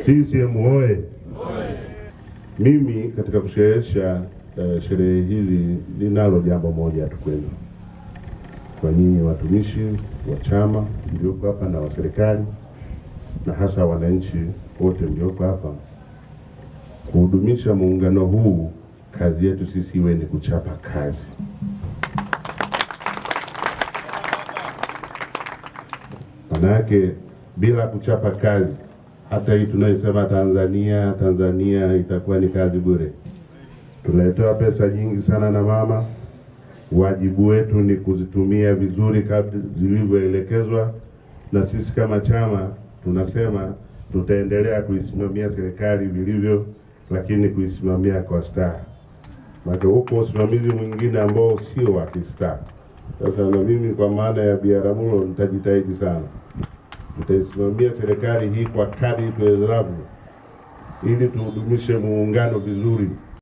CCM oye! Mimi katika kusherehesha uh, sherehe hizi ninalo jambo moja tu kwenu, kwa nyinyi watumishi wa chama mlioko hapa na wa serikali na hasa wananchi wote mlioko hapa, kuhudumisha muungano huu, kazi yetu sisi iwe ni kuchapa kazi. Manake bila kuchapa kazi hata hii tunayosema Tanzania Tanzania itakuwa ni kazi bure. Tunaletewa pesa nyingi sana na mama. Wajibu wetu ni kuzitumia vizuri kadri zilivyoelekezwa, na sisi kama chama tunasema tutaendelea kuisimamia serikali vilivyo, lakini kuisimamia kwa staha. Maana huko usimamizi mwingine ambao sio wa kistaa. Sasa na mimi kwa maana ya Biaramulo nitajitahidi sana tutaisimamia serikali hii kwa kadri tuwezavyo, ili tuhudumishe muungano vizuri.